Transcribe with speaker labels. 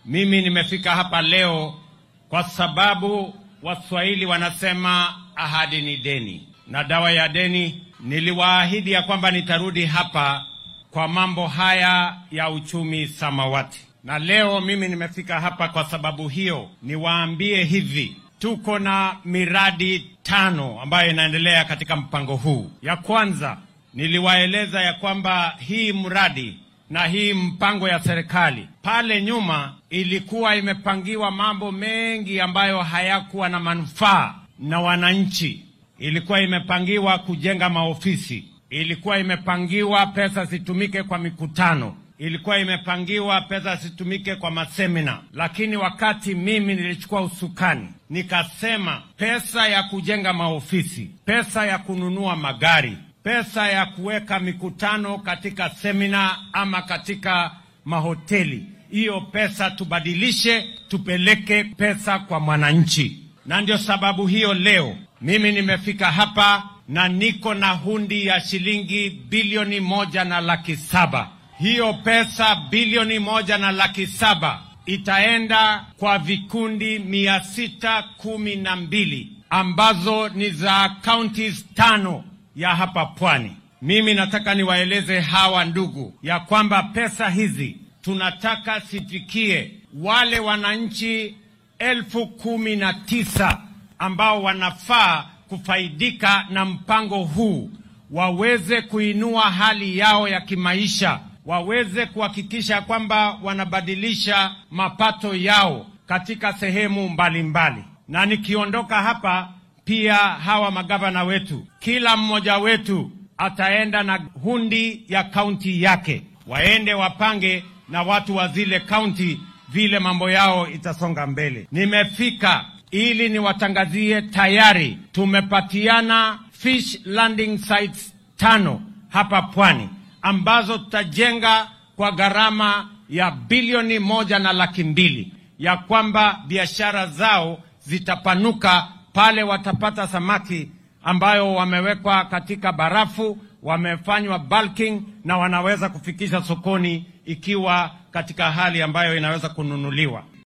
Speaker 1: Mimi nimefika hapa leo kwa sababu Waswahili wanasema ahadi ni deni, na dawa ya deni, niliwaahidi ya kwamba nitarudi hapa kwa mambo haya ya uchumi samawati, na leo mimi nimefika hapa kwa sababu hiyo. Niwaambie hivi, tuko na miradi tano ambayo inaendelea katika mpango huu. Ya kwanza niliwaeleza ya kwamba hii mradi na hii mpango ya serikali pale nyuma ilikuwa imepangiwa mambo mengi ambayo hayakuwa na manufaa na wananchi. Ilikuwa imepangiwa kujenga maofisi, ilikuwa imepangiwa pesa zitumike kwa mikutano, ilikuwa imepangiwa pesa zitumike kwa masemina. Lakini wakati mimi nilichukua usukani, nikasema pesa ya kujenga maofisi, pesa ya kununua magari pesa ya kuweka mikutano katika semina ama katika mahoteli, hiyo pesa tubadilishe, tupeleke pesa kwa mwananchi. Na ndio sababu hiyo leo mimi nimefika hapa na niko na hundi ya shilingi bilioni moja na laki saba. Hiyo pesa bilioni moja na laki saba itaenda kwa vikundi mia sita kumi na mbili ambazo ni za counties tano ya hapa pwani. Mimi nataka niwaeleze hawa ndugu ya kwamba pesa hizi tunataka sifikie wale wananchi elfu kumi na tisa ambao wanafaa kufaidika na mpango huu, waweze kuinua hali yao ya kimaisha, waweze kuhakikisha kwamba wanabadilisha mapato yao katika sehemu mbalimbali mbali. Na nikiondoka hapa pia hawa magavana wetu, kila mmoja wetu ataenda na hundi ya kaunti yake, waende wapange na watu wa zile kaunti vile mambo yao itasonga mbele. Nimefika ili niwatangazie tayari tumepatiana fish landing sites tano hapa pwani ambazo tutajenga kwa gharama ya bilioni moja na laki mbili ya kwamba biashara zao zitapanuka pale watapata samaki ambayo wamewekwa katika barafu, wamefanywa bulking na wanaweza kufikisha sokoni ikiwa katika hali ambayo inaweza kununuliwa.